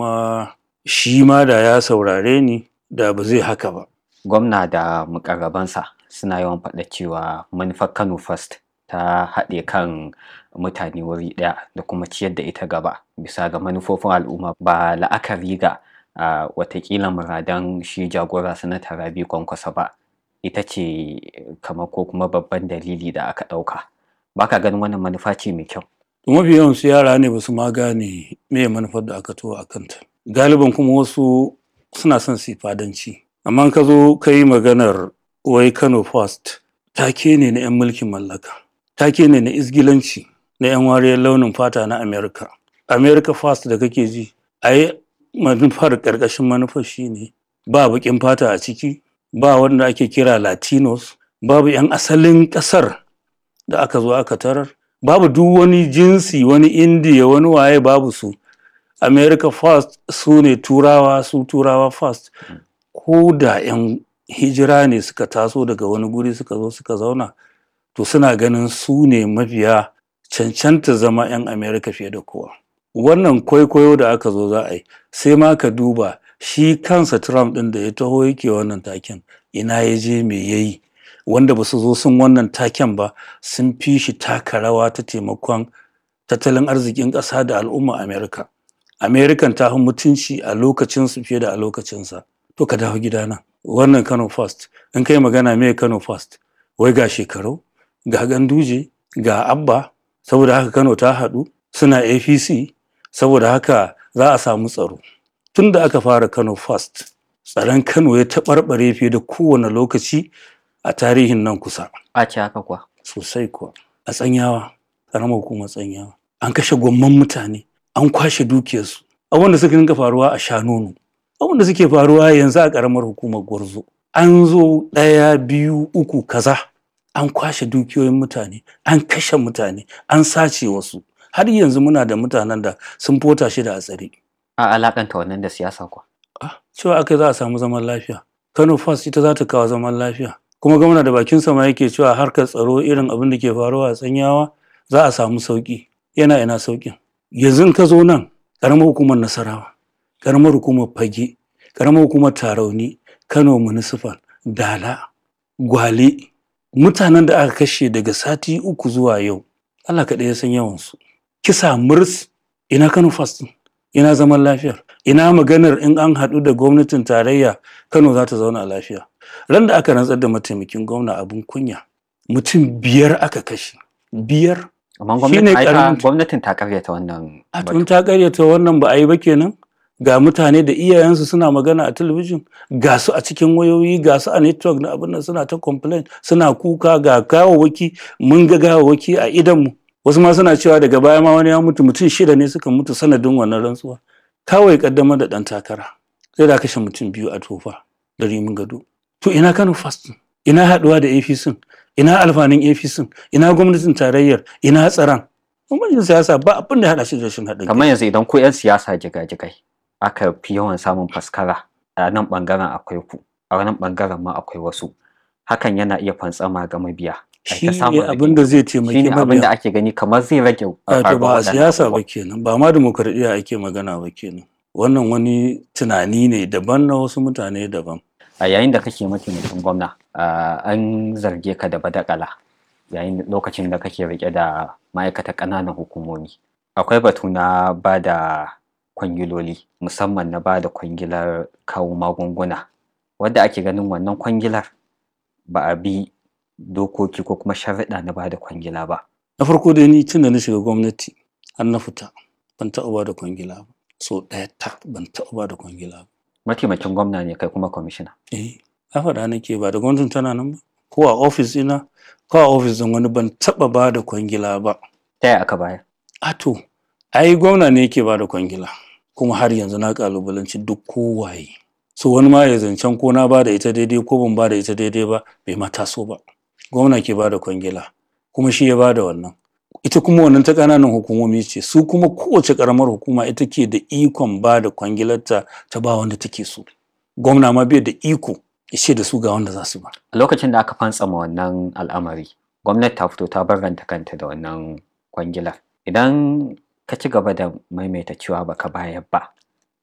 kuma shi ma da ya saurare ni da ba zai haka ba gwamna da mukarrabansa suna yawan faɗa cewa manufar kano first ta haɗe kan mutane wuri ɗaya da kuma ciyar da ita gaba bisa ga manufofin al'umma ba la'akari ga uh, watakila muradan shi jagora sanata rabi kwankwasa ba ita ce kamar ko kuma babban dalili da aka ɗauka ba ka ganin wannan manufa ce mai kyau mafi yawan su yara ne ba su ma gane me manufar da aka tuwa a kanta galiban kuma wasu suna son su fadanci amma ka zo ka yi maganar wai kano first take ne na 'yan mulkin mallaka take ne na isgilanci na 'yan wariyar launin fata na america america first da kake ji a yi manufar ƙarƙashin manufar shi ne ba baƙin fata a ciki ba wanda ake kira latinos babu 'yan asalin ƙasar da aka zo aka tarar babu duk wani jinsi wani indiya wani waye babu su america first su ne turawa su turawa first ko da 'yan hijira ne suka taso daga wani guri suka zo suka zauna to suna ganin su ne mafiya cancanta zama 'yan america fiye da kowa wannan kwaikwayo da aka zo za a yi sai ma ka duba shi kansa trump ɗin da ya taho yake wannan taken ina ya je me ya yi wanda ba su zo sun wannan taken ba sun fi shi taka rawa ta taimakon tattalin arzikin ƙasa da al'umma america american ta mutunci a lokacinsu fiye da a lokacinsa to ka dawo gidana wannan kano first in kai magana me kano first wai ga shekaru ga ganduje ga abba saboda haka kano ta haɗu suna apc saboda haka za a samu tsaro tun da aka fara kano first tsaron kano ya taɓarɓare fiye da kowane lokaci a tarihin nan kusa a ce haka kuwa sosai kuwa a tsanyawa ƙaramar hukumar tsanyawa an kashe gwamman mutane an kwashe dukiyarsu abin da suka dinga faruwa a shanonu abin da suke faruwa yanzu a ƙaramar hukumar gwarzo an zo ɗaya biyu uku kaza an kwashe dukiyoyin mutane an kashe mutane an sace wasu har yanzu muna da mutanen da sun fota shi da a tsare a alakanta wannan da siyasa kuwa cewa aka za a samu zaman lafiya kano first ita za ta kawo zaman lafiya kuma gwamna da bakin sama yake cewa harkar tsaro irin abin da ke faruwa a tsanyawa za a samu sauki yana ina saukin yanzu ka zo nan karamar hukumar nasarawa karamar hukumar fage karamar hukumar tarauni kano municipal dala gwale mutanen da aka kashe daga sati uku zuwa yau allah kaɗai ya san yawansu kisa murs ina kano first ina zaman lafiyar ina maganar in an haɗu da gwamnatin tarayya kano za ta zauna lafiya ran da aka rantsar da mataimakin gwamna abin kunya mutum biyar aka kashe biyar amma Shine gwamnatin karamin- gwamnatin ta karyata wannan a batu. tun ta karyata wannan ba a yi ba kenan ga mutane da iyayensu suna magana a talabijin ga su a cikin wayoyi ga su a network na abin nan suna ta complain suna kuka ga gawawaki mun ga gawawaki a idanmu wasu ma suna cewa daga baya ma wani ya mutu mutum shida ne suka mutu sanadin wannan rantsuwa kawai kaddamar da dan takara sai da kashe mutum biyu a tofa da rimin gado to ina kano fast ina haduwa da apc ina alfanin apc ina gwamnatin tarayyar ina tsaron gwamnatin siyasa ba abin da ya hada shi da rashin haɗin kai kamar yanzu idan ku 'yan siyasa jigajigai aka fi yawan samun faskara a nan bangaren akwai ku a nan bangaren ma akwai wasu hakan yana iya fantsama ga mabiya Ai shi ta samun ne abin da zai taimaki shine abin da mabiya ake gani kamar zai rage a to ba a waɗannan siyasa ba abubuwan. kenan ba ma demokradiyya ake magana ba kenan wannan wani tunani ne daban na wasu mutane daban a yayin da kake mataimakin gwamna ah, an zarge ka da badakala yayin lokacin da kake rike da ma'aikatan ƙananan hukumomi akwai batu na ba da kwangiloli musamman na ba da kwangilar kawo magunguna wadda ake ganin wannan kwangilar ba a bi dokoki ko kuma sharaɗa na ba da kwangila ba na farko dai ni tun da na shiga gwamnati har na fita ban taɓa ba da kwangila ba so ɗaya ta ban taɓa ba da kwangila ba mataimakin gwamna ne kai kuma kwamishina eh na faɗa nake ba da gwamnatin tana nan ba ko a ofis ina ko a ofis ɗin wani ban taɓa ba da kwangila ba ta yaya aka bayar a to ai gwamna ne yake ba da kwangila kuma har yanzu na kalubalanci duk kowaye so wani ma ya zancen ko na ba da ita daidai ko ban ba da ita daidai ba bai ma taso ba gwamna ke ba da kwangila kuma shi ya ba da wannan ita kuma wannan ta ƙananan hukumomi ce su kuma kowace ƙaramar hukuma ita ke da ikon ba da kwangilarta ta ba wanda take so gwamna ma bai da iko ya ce da su ga wanda za su ba a lokacin da aka fantsama wannan al'amari gwamnati ta fito ta barranta kanta da wannan kwangilar idan ka ci gaba da maimaita cewa baka bayar ba